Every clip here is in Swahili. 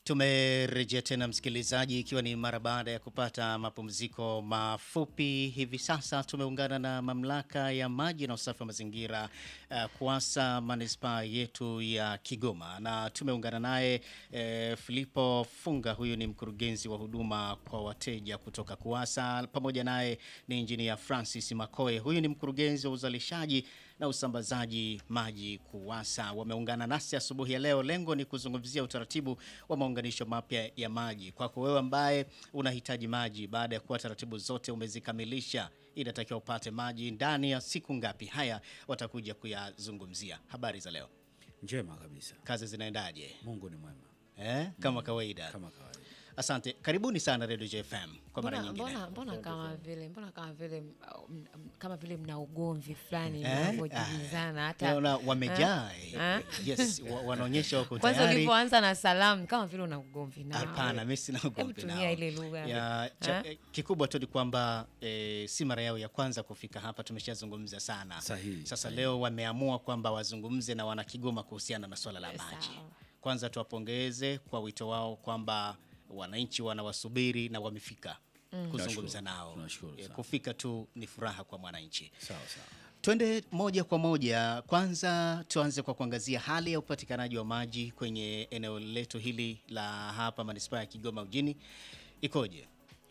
Tumerejea tena msikilizaji, ikiwa ni mara baada ya kupata mapumziko mafupi. Hivi sasa tumeungana na mamlaka ya maji na usafi wa mazingira uh, KUWASA manispaa yetu ya Kigoma, na tumeungana naye eh, Filipo Funga. Huyu ni mkurugenzi wa huduma kwa wateja kutoka KUWASA. Pamoja naye ni injinia Francis Makoe, huyu ni mkurugenzi wa uzalishaji na usambazaji maji KUWASA. Wameungana nasi asubuhi ya leo, lengo ni kuzungumzia utaratibu wa maunganisho mapya ya maji. Kwako wewe ambaye unahitaji maji, baada ya kuwa taratibu zote umezikamilisha, inatakiwa upate maji ndani ya siku ngapi? Haya watakuja kuyazungumzia. Habari za leo, Njema kabisa. kazi zinaendaje? Mungu ni mwema Eh, kama kawaida. kama kawaida. Asante, karibuni sana Radio JFM kwa mara Mbona, nyingine. mbona, mbona kama vile mbona kama vile m- m- kama vile mna ugomvi fulani Eh? mnavyojibizana hata Naona wamejaa Eh? eh, yes, wa- wanaonyesha wako kwanza tayari. ulivyoanza na salamu kama vile una ugomvi nao. Hapana, mimi sina Hebu ugomvi tumia nao. ile lugha. ya cha, Eh? eh, kikubwa tu ni kwamba eh, si mara yao ya kwanza kufika hapa, tumeshazungumza sana. Sahihi, Sasa sahihi. leo wameamua kwamba wazungumze na wanakigoma kuhusiana na swala la Eh, maji. sawa. Kwanza tuwapongeze kwa wito wao kwamba wananchi wanawasubiri na wamefika kuzungumza Tunashukuru, nao. tunashukuru Eh, sana. Kufika tu ni furaha kwa mwananchi. Sawa sawa. Twende moja kwa moja. Kwanza tuanze kwa kuangazia hali ya upatikanaji wa maji kwenye eneo letu hili la hapa manispaa ya Kigoma mjini ikoje?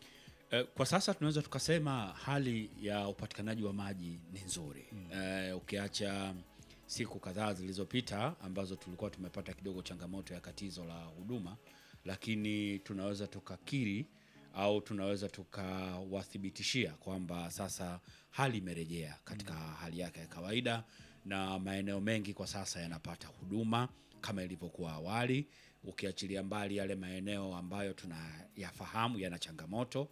Eh, Kwa sasa tunaweza tukasema hali ya upatikanaji wa maji ni nzuri Eh, ukiacha siku kadhaa zilizopita ambazo tulikuwa tumepata kidogo changamoto ya katizo la huduma, lakini tunaweza tukakiri au tunaweza tukawathibitishia kwamba sasa hali imerejea katika hali yake ya kawaida na maeneo mengi kwa sasa yanapata huduma kama ilivyokuwa awali, ukiachilia mbali yale maeneo ambayo tunayafahamu yana changamoto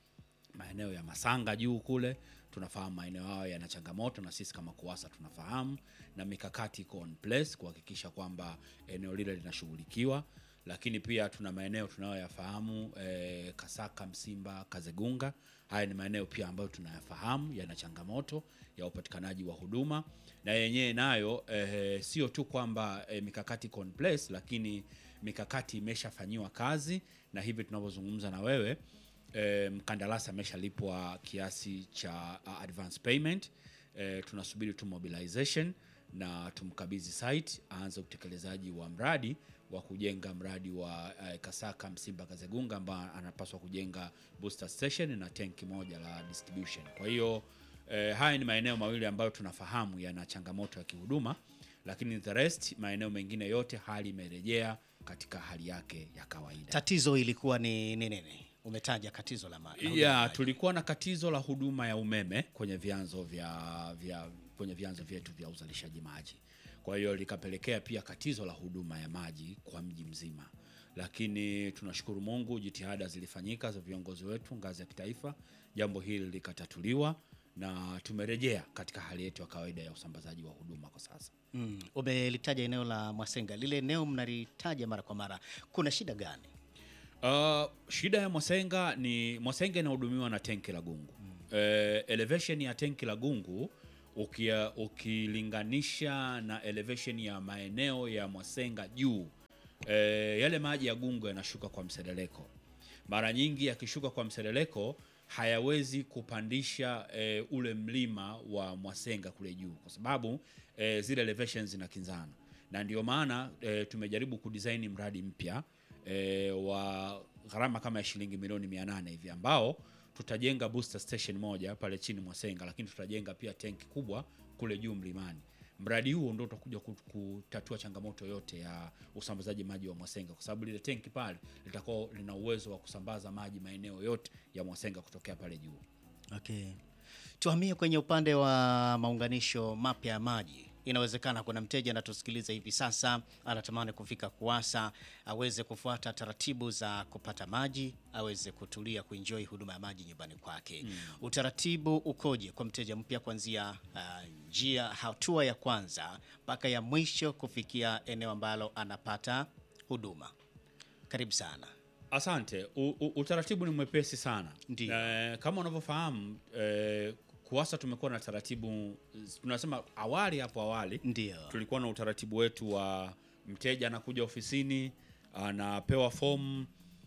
maeneo ya Masanga juu kule tunafahamu maeneo hayo yana changamoto, na sisi kama KUWASA tunafahamu, na mikakati iko on place kuhakikisha kwamba eneo lile linashughulikiwa. Lakini pia tuna maeneo tunayoyafahamu eh, Kasaka, Msimba, Kazegunga. Haya ni maeneo pia ambayo tunayafahamu yana changamoto ya upatikanaji wa huduma, na yenyewe nayo eh, sio tu kwamba eh, mikakati iko on place, lakini mikakati imeshafanyiwa kazi, na hivi tunavyozungumza na wewe e, mkandarasi ameshalipwa kiasi cha uh, advance payment e, tunasubiri tu mobilization na tumkabidhi site aanze utekelezaji wa mradi wa kujenga mradi wa uh, Kasaka Msimba Kazegunga ambao anapaswa kujenga booster station na tenki moja la distribution. Kwa hiyo eh, haya ni maeneo mawili ambayo tunafahamu yana changamoto ya kihuduma, lakini the rest maeneo mengine yote hali imerejea katika hali yake ya kawaida. Tatizo ilikuwa ni ni nini? Umetaja katizo la maji. la huduma ya ya maji. tulikuwa na katizo la huduma ya umeme kwenye vyanzo vya, vya kwenye vyanzo vyetu vya uzalishaji maji. Kwa hiyo likapelekea pia katizo la huduma ya maji kwa mji mzima, lakini tunashukuru Mungu, jitihada zilifanyika za viongozi wetu ngazi ya kitaifa, jambo hili likatatuliwa na tumerejea katika hali yetu ya kawaida ya usambazaji wa huduma kwa sasa. Mm, umelitaja eneo la Mwasenga, lile eneo mnalitaja mara kwa mara, kuna shida gani? Uh, shida ya Mwasenga ni Mwasenga inahudumiwa na tenki la Gungu. Eh, elevation ya tenki la Gungu ukia, ukilinganisha na elevation ya maeneo ya Mwasenga juu eh, yale maji ya Gungu yanashuka kwa mseleleko. Mara nyingi yakishuka kwa mseleleko hayawezi kupandisha eh, ule mlima wa Mwasenga kule juu kwa sababu eh, zile elevations zinakinzana, na ndio maana eh, tumejaribu kudesign mradi mpya e, wa gharama kama ya shilingi milioni 800 hivi ambao tutajenga booster station moja pale chini Mwasenga, lakini tutajenga pia tenki kubwa kule juu mlimani. Mradi huo ndio utakuja kut- kutatua changamoto yote ya usambazaji maji wa Mwasenga, kwa sababu lile tenki pale litakuwa lina uwezo wa kusambaza maji maeneo yote ya Mwasenga kutokea pale juu. Okay. Tuhamie kwenye upande wa maunganisho mapya ya maji. Inawezekana kuna mteja anatusikiliza hivi sasa, anatamani kufika KUWASA aweze kufuata taratibu za kupata maji, aweze kutulia kuenjoy huduma ya maji nyumbani kwake. Utaratibu ukoje kwa mteja mpya kuanzia ah, njia hatua ya kwanza mpaka ya mwisho kufikia eneo ambalo anapata huduma? Karibu sana. Asante. U, u, utaratibu ni mwepesi sana. Ndiyo. Eh, kama unavyofahamu eh, KUWASA tumekuwa na taratibu tunasema awali hapo awali Ndio. tulikuwa na utaratibu wetu wa mteja anakuja ofisini anapewa fomu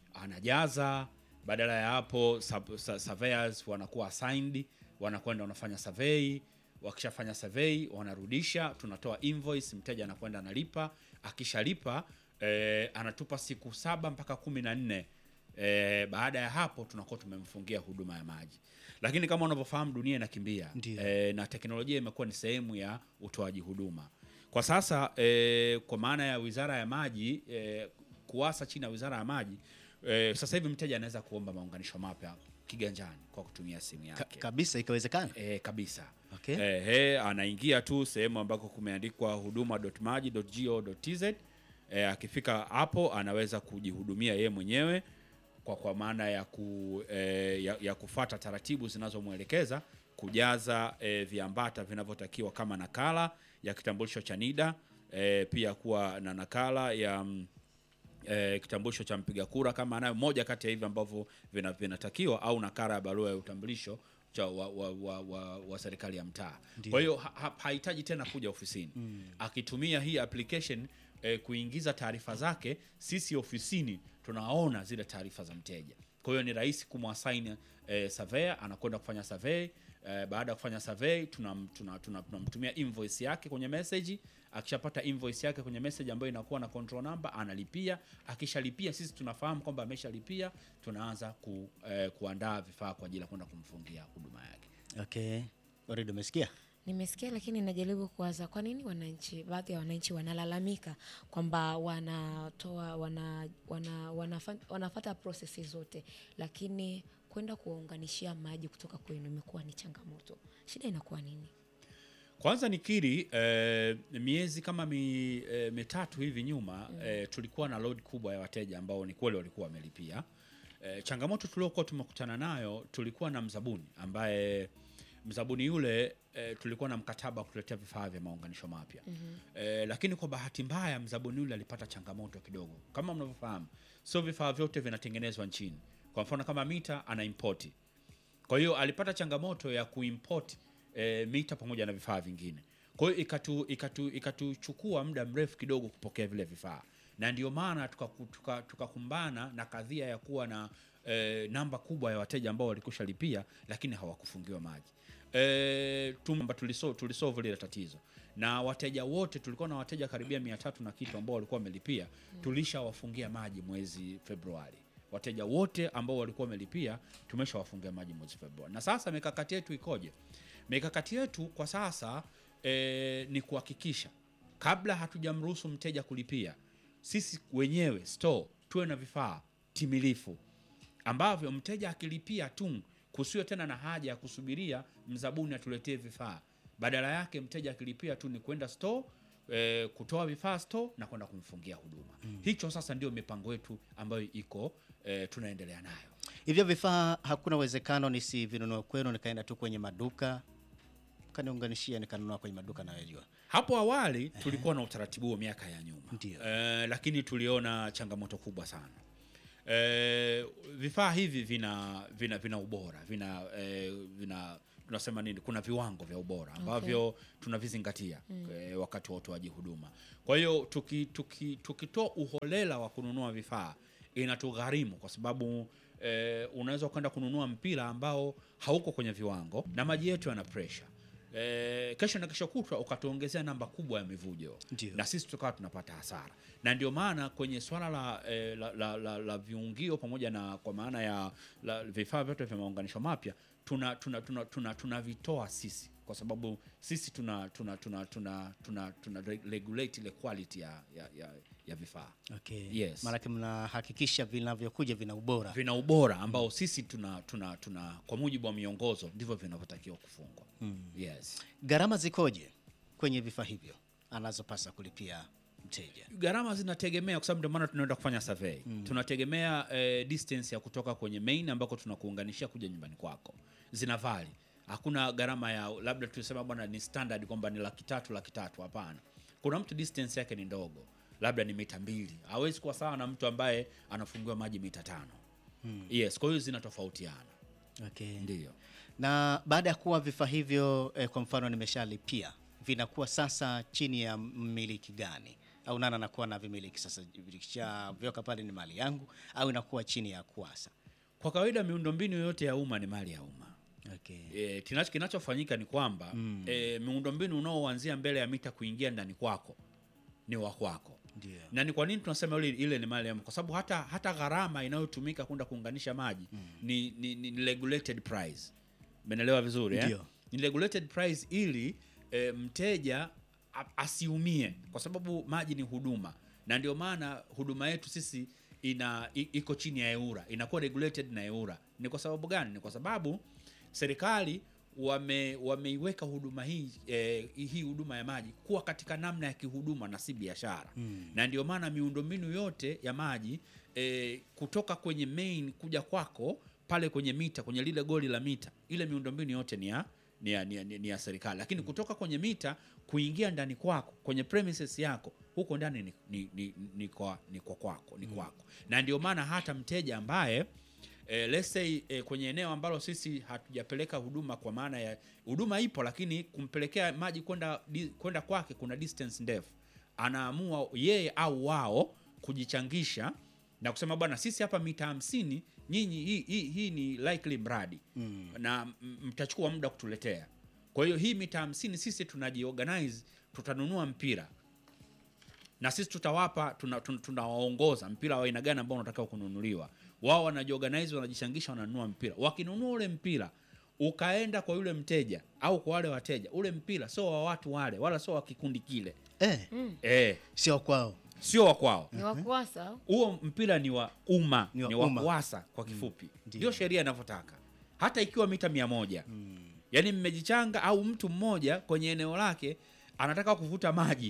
anajaza. Badala ya hapo sub- sa- surveyors wanakuwa assigned, wanakwenda wanafanya survey. Wakishafanya survey wanarudisha, tunatoa invoice, mteja anakwenda analipa. Akishalipa eh, anatupa siku saba mpaka kumi na nne eh, baada ya hapo tunakuwa tumemfungia huduma ya maji. Lakini kama unavyofahamu dunia inakimbia Ndio. eh, na teknolojia imekuwa ni sehemu ya utoaji huduma kwa sasa eh, kwa maana ya Wizara ya Maji eh, kuwasa chini ya Wizara ya Maji eh, sasa hivi mteja anaweza kuomba maunganisho mapya kiganjani kwa kutumia simu Ka yake kabisa ikawezekana. eh, kabisa Okay. eh, he, anaingia tu sehemu ambako kumeandikwa huduma.maji.go.tz eh, akifika hapo anaweza kujihudumia yeye mwenyewe kwa kwa maana ya, ku, eh, ya, ya kufata taratibu zinazomwelekeza kujaza eh, viambata vinavyotakiwa kama nakala ya kitambulisho cha NIDA eh, pia kuwa na nakala ya mm, eh, kitambulisho cha mpiga kura kama anayo moja kati ya hivi ambavyo vina- vinatakiwa au nakala ya barua ya utambulisho cha wa, wa, wa, wa, wa serikali ya mtaa. Kwa hiyo ha, ha, hahitaji tena kuja ofisini akitumia hii application eh, kuingiza taarifa zake, sisi ofisini tunaona zile taarifa za mteja. Kwa hiyo ni rahisi kumwasaini eh, surveyor anakwenda kufanya survey eh, baada ya kufanya survey tunam- tuna- tuna- tunamtumia invoice yake kwenye message. Akishapata invoice yake kwenye message ambayo inakuwa na control number, analipia. Akishalipia sisi tunafahamu kwamba ameshalipia, tunaanza ku, eh, kuandaa vifaa kwa ajili ya kwenda kumfungia huduma yake. Okay. Waridi umesikia? Nimesikia, lakini najaribu kuwaza kwa nini wananchi, baadhi ya wananchi wanalalamika kwamba wanatoa wana, wana, wanafa, wanafata prosesi zote, lakini kwenda kuwaunganishia maji kutoka kwenu imekuwa ni changamoto. Shida inakuwa nini? Kwanza nikiri eh, miezi kama mi, eh, mitatu hivi nyuma eh, tulikuwa na load kubwa ya wateja ambao ni kweli walikuwa wamelipia. Eh, changamoto tuliokuwa tumekutana nayo, tulikuwa na mzabuni ambaye mzabuni yule eh, tulikuwa na mkataba wa kutuletea vifaa vya maunganisho mapya eh, lakini kwa bahati mbaya mzabuni yule alipata changamoto kidogo. Kama mnavyofahamu, sio vifaa vyote vinatengenezwa nchini. Kwa mfano kama mita ana import kwa hiyo alipata changamoto ya kuimport e, mita pamoja na vifaa vingine. Kwa hiyo ikatu ikatu ikatuchukua muda mrefu kidogo kupokea vile vifaa, na ndio maana tukaku- tuka- tukakumbana na kadhia ya kuwa na e, namba kubwa ya wateja ambao walikusha lipia lakini hawakufungiwa maji. E, tumba tuliso, tulisolve lile tatizo na wateja wote, tulikuwa na wateja karibia mia tatu na kitu ambao walikuwa wamelipia, tulishawafungia maji mwezi Februari wateja wote ambao walikuwa wamelipia tumeshawafungia maji mwezi Februari. Na sasa mikakati yetu ikoje? Mikakati yetu kwa sasa e, ni kuhakikisha kabla hatujamruhusu mteja kulipia, sisi wenyewe store tuwe na vifaa timilifu ambavyo mteja akilipia tu kusiwe tena na haja ya kusubiria mzabuni atuletee vifaa. Badala yake mteja akilipia tu ni kwenda store e, kutoa vifaa store na kwenda kumfungia huduma. Hicho sasa ndio mipango yetu ambayo iko e, tunaendelea nayo. Hivyo vifaa hakuna uwezekano nisivinunue kwenu nikaenda tu kwenye maduka kaniunganishia nikanunua kwenye maduka nayojua. Hapo awali tulikuwa na utaratibu wa miaka ya nyuma Ndio. e, lakini tuliona changamoto kubwa sana. E, vifaa hivi vina vina vina ubora vina e, vina tunasema nini, kuna viwango vya ubora ambavyo tunavizingatia e, wakati wa utoaji huduma. Kwa hiyo tuki, tuki, tukitoa uholela wa kununua vifaa inatugharimu kwa sababu e, unaweza kwenda kununua mpira ambao hauko kwenye viwango na maji yetu yana pressure e, kesho na kesho kutwa ukatuongezea namba kubwa ya mivujo Ndio. na sisi tukawa tunapata hasara, na ndio maana kwenye swala la, eh, la, la, la, la viungio pamoja na kwa maana ya la, vifaa vyote vya maunganisho mapya tuna tunavitoa tuna, tuna, tunavitoa sisi kwa sababu sisi tuna tuna tuna tuna, tuna, tuna re- regulate ile quality ya, ya, ya, ya vifaa Okay. Yes. Maanake mnahakikisha vinavyokuja vina ubora. vina ubora ambao sisi tuna, tuna, tuna kwa mujibu wa miongozo ndivyo vinavyotakiwa kufungwa. Yes. Gharama zikoje kwenye vifaa hivyo anazopasa kulipia mteja? gharama zinategemea kwa sababu ndio maana tunaenda kufanya survey tunategemea eh, distance ya kutoka kwenye main ambako tunakuunganishia kuja nyumbani kwako zina vali hakuna gharama ya labda tusema bwana ni standard kwamba ni laki tatu laki tatu hapana kuna mtu distance yake ni ndogo labda ni mita mbili hawezi kuwa sawa na mtu ambaye anafungiwa maji mita tano yes kwa hiyo zinatofautiana Okay. ndio Na baada ya kuwa vifaa hivyo eh, kwa mfano nimeshalipia, vinakuwa sasa chini ya mmiliki gani au nani anakuwa na vimiliki sasa? Vikishavyoka pale ni mali yangu au inakuwa chini ya KUWASA? Kwa kawaida miundombinu yote ya umma ni mali ya umma. Okay. E, kinacho kinachofanyika ni kwamba mm. e, miundombinu unaoanzia mbele ya mita kuingia ndani kwako ni wa kwako. Ndio. Na ni kwa nini tunasema ile, ile ni mali ya umma? Kwa sababu hata hata gharama inayotumika kwenda kuunganisha maji mm. ni, ni, ni regulated price. Umeelewa vizuri eh? Ndio. Ni regulated price ili e, mteja a- asiumie kwa sababu maji ni huduma, na ndio maana huduma yetu sisi ina i- iko chini ya EWURA, inakuwa regulated na EWURA. Ni kwa sababu gani? Ni kwa sababu serikali wame wameiweka huduma hii eh, hii huduma ya maji kuwa katika namna ya kihuduma na si biashara mm. na ndio maana miundombinu yote ya maji eh, kutoka kwenye main kuja kwako pale kwenye mita kwenye lile goli la mita ile miundombinu yote ni ya ni ya, ni ya, ni ya serikali lakini kutoka kwenye mita kuingia ndani kwako kwenye premises yako huko ndani ni, ni, ni, ni, kwa, ni kwa kwako ni kwako na ndio maana hata mteja ambaye eh, let's say eh, kwenye eneo ambalo sisi hatujapeleka huduma kwa maana ya huduma ipo lakini kumpelekea maji kwenda di- kwenda kwake kuna distance ndefu anaamua yeye au wao kujichangisha na kusema bwana sisi hapa mita hamsini nyinyi hii, hii, hii ni likely mradi mm. na m- mtachukua muda kutuletea kwa hiyo hii mita hamsini sisi tunajiorganize tutanunua mpira na sisi tutawapa tunawaongoza tuna, tunawaongoza mpira wa aina gani ambao unatakiwa kununuliwa wao wanajiorganize wanajishangisha wananunua mpira wakinunua ule mpira ukaenda kwa yule mteja au kwa wale wateja ule mpira sio wa watu wale wala sio wa kikundi kile Eh, eh, sio kwao. sio wa kwao ni wakuasa au? huo mpira ni wa umma Ni wa ni wa umma. kuwasa kwa kifupi Ndio. ndio sheria inavyotaka hata ikiwa mita mia moja yaani mmejichanga au mtu mmoja kwenye eneo lake anataka kuvuta maji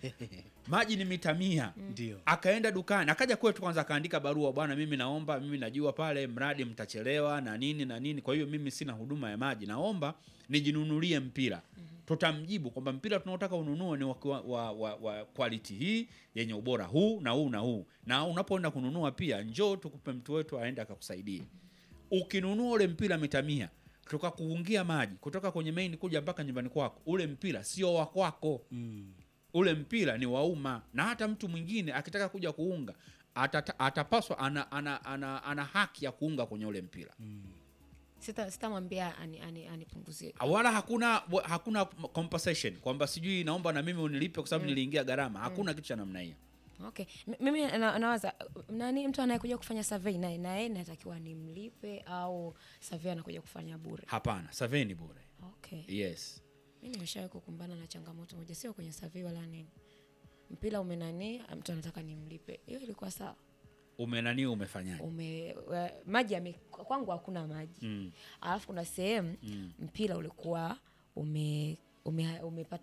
maji ni mita mia Ndio. akaenda dukani akaja kwetu kwanza akaandika barua bwana mimi naomba mimi najua pale mradi mtachelewa na nini na nini kwa hiyo mimi sina huduma ya maji naomba nijinunulie mpira tutamjibu kwamba mpira tunaotaka ununue ni wa, wa, wa, wa, wa quality hii yenye ubora huu na huu na huu na unapoenda kununua pia njoo tukupe mtu wetu aende akakusaidia ukinunua ule mpira mita mia tukakuungia maji kutoka kwenye main kuja mpaka nyumbani kwako ule mpira sio wa kwako Mm. ule mpira ni wa umma na hata mtu mwingine akitaka kuja kuunga atata, atapaswa ana, ana, ana, ana haki ya kuunga kwenye ule mpira Sita- sitamwambia ani- ani- anipunguzie wala hakuna wa- hakuna compensation kwamba sijui naomba na mimi unilipe kwa sababu niliingia gharama hakuna kitu cha namna hiyo okay M- mimi na, nawaza uh, nani mtu anayekuja kufanya survey naye naye natakiwa nimlipe au survey anakuja kufanya bure hapana survey ni bure okay yes mi nimeshawahi kukumbana na changamoto moja sio kwenye survey wala nini mpira umenani mtu anataka nimlipe hiyo ilikuwa sawa umenani umefanyaje ume wa- maji yame, kwangu hakuna maji Mm. alafu kuna sehemu mpira ulikuwa ume, ume, umepata